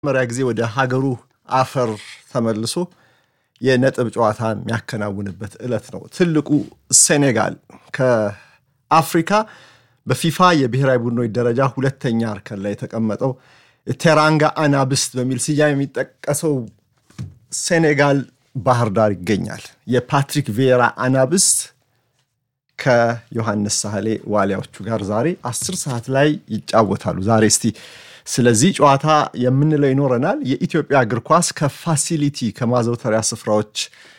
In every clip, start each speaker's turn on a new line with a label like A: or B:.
A: መጀመሪያ ጊዜ ወደ ሀገሩ አፈር ተመልሶ የነጥብ ጨዋታ የሚያከናውንበት ዕለት ነው። ትልቁ ሴኔጋል ከአፍሪካ በፊፋ የብሔራዊ ቡድኖች ደረጃ ሁለተኛ እርከን ላይ የተቀመጠው ቴራንጋ አናብስት በሚል ስያሜ የሚጠቀሰው ሴኔጋል ባህር ዳር ይገኛል። የፓትሪክ ቬራ አናብስት ከዮሐንስ ሳህሌ ዋሊያዎቹ ጋር ዛሬ አስር ሰዓት ላይ ይጫወታሉ። ዛሬ እስቲ ስለዚህ ጨዋታ የምንለው ይኖረናል። የኢትዮጵያ እግር ኳስ ከፋሲሊቲ ከማዘውተሪያ ስፍራዎች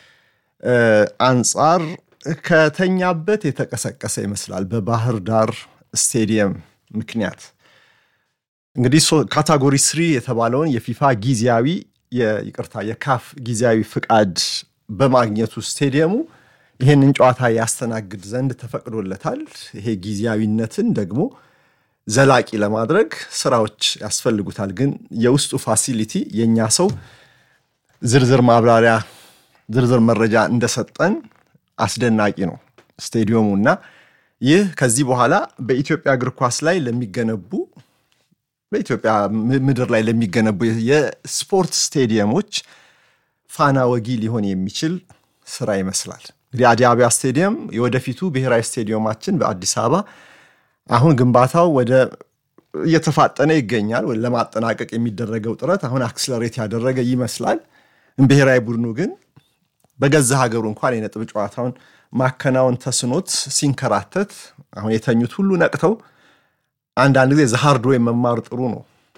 A: አንጻር ከተኛበት የተቀሰቀሰ ይመስላል በባህር ዳር ስቴዲየም ምክንያት እንግዲህ ካታጎሪ ስሪ የተባለውን የፊፋ ጊዜያዊ ይቅርታ የካፍ ጊዜያዊ ፍቃድ በማግኘቱ ስቴዲየሙ ይህንን ጨዋታ ያስተናግድ ዘንድ ተፈቅዶለታል። ይሄ ጊዜያዊነትን ደግሞ ዘላቂ ለማድረግ ስራዎች ያስፈልጉታል። ግን የውስጡ ፋሲሊቲ የእኛ ሰው ዝርዝር ማብራሪያ ዝርዝር መረጃ እንደሰጠን አስደናቂ ነው ስቴዲየሙ እና ይህ ከዚህ በኋላ በኢትዮጵያ እግር ኳስ ላይ ለሚገነቡ በኢትዮጵያ ምድር ላይ ለሚገነቡ የስፖርት ስቴዲየሞች ፋና ወጊ ሊሆን የሚችል ስራ ይመስላል። እንግዲህ አዲስ አበባ ስቴዲየም የወደፊቱ ብሔራዊ ስቴዲየማችን በአዲስ አበባ አሁን ግንባታው ወደ እየተፋጠነ ይገኛል። ለማጠናቀቅ የሚደረገው ጥረት አሁን አክስለሬት ያደረገ ይመስላል። ብሔራዊ ቡድኑ ግን በገዛ ሀገሩ እንኳን የነጥብ ጨዋታውን ማከናወን ተስኖት ሲንከራተት አሁን የተኙት ሁሉ ነቅተው አንዳንድ ጊዜ ዘሃርድ ወይ መማር ጥሩ ነው።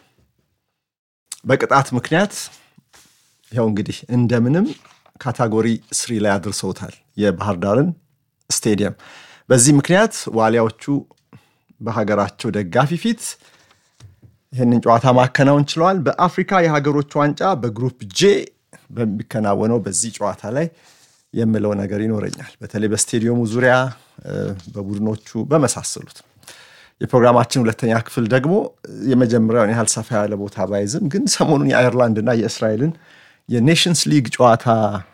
A: በቅጣት ምክንያት ያው እንግዲህ እንደምንም ካታጎሪ ስሪ ላይ አድርሰውታል የባህር ዳርን ስቴዲየም። በዚህ ምክንያት ዋሊያዎቹ በሀገራቸው ደጋፊ ፊት ይህንን ጨዋታ ማከናወን ችለዋል። በአፍሪካ የሀገሮች ዋንጫ በግሩፕ ጄ በሚከናወነው በዚህ ጨዋታ ላይ የምለው ነገር ይኖረኛል። በተለይ በስቴዲየሙ ዙሪያ በቡድኖቹ በመሳሰሉት የፕሮግራማችን ሁለተኛ ክፍል ደግሞ የመጀመሪያውን ያህል ሰፋ ያለ ቦታ ባይዝም ግን ሰሞኑን የአየርላንድና የእስራኤልን የኔሽንስ ሊግ ጨዋታ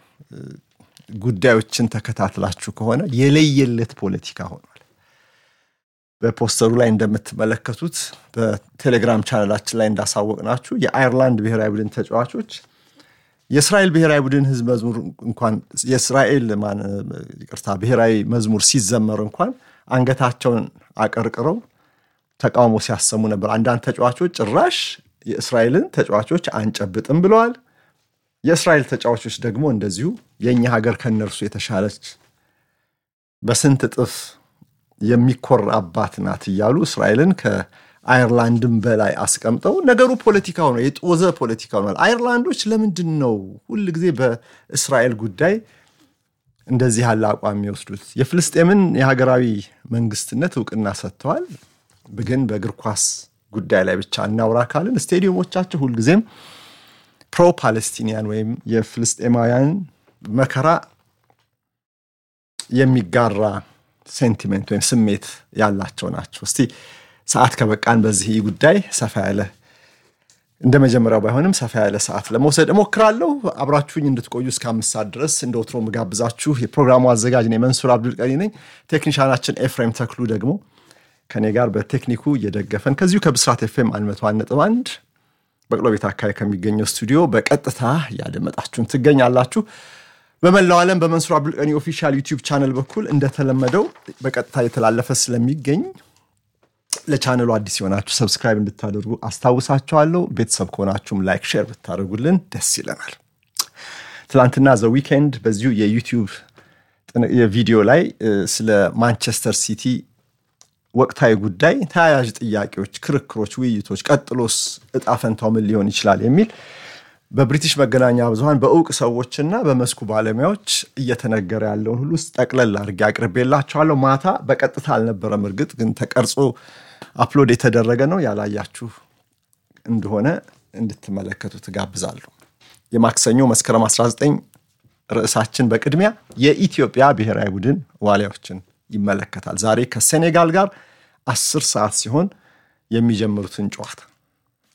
A: ጉዳዮችን ተከታትላችሁ ከሆነ የለየለት ፖለቲካ ሆኗል። በፖስተሩ ላይ እንደምትመለከቱት በቴሌግራም ቻናላችን ላይ እንዳሳወቅናችሁ የአየርላንድ ብሔራዊ ቡድን ተጫዋቾች የእስራኤል ብሔራዊ ቡድን ህዝብ መዝሙር እንኳን የእስራኤል ይቅርታ ብሔራዊ መዝሙር ሲዘመር እንኳን አንገታቸውን አቀርቅረው ተቃውሞ ሲያሰሙ ነበር። አንዳንድ ተጫዋቾች ጭራሽ የእስራኤልን ተጫዋቾች አንጨብጥም ብለዋል። የእስራኤል ተጫዋቾች ደግሞ እንደዚሁ የእኛ ሀገር ከነርሱ የተሻለች በስንት እጥፍ የሚኮራባት ናት እያሉ እስራኤልን ከአየርላንድም በላይ አስቀምጠው ነገሩ ፖለቲካ ሆነ፣ የጦዘ ፖለቲካ ሆኗል። አየርላንዶች ለምንድን ነው ሁል ጊዜ በእስራኤል ጉዳይ እንደዚህ ያለ አቋም የሚወስዱት? የፍልስጤምን የሀገራዊ መንግስትነት እውቅና ሰጥተዋል። ግን በእግር ኳስ ጉዳይ ላይ ብቻ እናውራ ካልን ስቴዲየሞቻቸው ሁልጊዜም ፕሮ ፓለስቲኒያን ወይም የፍልስጤማውያን መከራ የሚጋራ ሴንቲሜንት ወይም ስሜት ያላቸው ናቸው። እስቲ ሰዓት ከበቃን በዚህ ጉዳይ ሰፋ ያለ እንደ መጀመሪያው ባይሆንም ሰፋ ያለ ሰዓት ለመውሰድ እሞክራለሁ። አብራችሁኝ እንድትቆዩ እስከ አምስት ሰዓት ድረስ እንደ ወትሮ ምጋብዛችሁ የፕሮግራሙ አዘጋጅ ነኝ፣ መንሱር አብዱል ቀኒ ነኝ። ቴክኒሻናችን ኤፍሬም ተክሉ ደግሞ ከኔ ጋር በቴክኒኩ እየደገፈን ከዚሁ ከብስራት ኤፍኤም አንድ መቶ አንድ ነጥብ አንድ በቅሎ ቤት አካባቢ ከሚገኘው ስቱዲዮ በቀጥታ እያደመጣችሁን ትገኛላችሁ። በመላው ዓለም በመንሱር አብዱልቀኒ ኦፊሻል ዩቲዩብ ቻነል በኩል እንደተለመደው በቀጥታ የተላለፈ ስለሚገኝ ለቻነሉ አዲስ የሆናችሁ ሰብስክራይብ እንድታደርጉ አስታውሳችኋለሁ። ቤተሰብ ከሆናችሁም ላይክ፣ ሼር ብታደርጉልን ደስ ይለናል። ትናንትና ዘ ዊኬንድ በዚሁ የዩቲዩብ የቪዲዮ ላይ ስለ ማንቸስተር ሲቲ ወቅታዊ ጉዳይ ተያያዥ ጥያቄዎች፣ ክርክሮች፣ ውይይቶች ቀጥሎስ እጣ ፈንታው ምን ሊሆን ይችላል የሚል በብሪቲሽ መገናኛ ብዙኃን በእውቅ ሰዎችና በመስኩ ባለሙያዎች እየተነገረ ያለውን ሁሉ ውስጥ ጠቅለል አድርጌ አቅርቤላችኋለሁ። ማታ በቀጥታ አልነበረም፣ እርግጥ ግን ተቀርጾ አፕሎድ የተደረገ ነው። ያላያችሁ እንደሆነ እንድትመለከቱ ትጋብዛለሁ። የማክሰኞ መስከረም 19 ርዕሳችን በቅድሚያ የኢትዮጵያ ብሔራዊ ቡድን ዋሊያዎችን ይመለከታል። ዛሬ ከሴኔጋል ጋር አስር ሰዓት ሲሆን የሚጀምሩትን ጨዋታ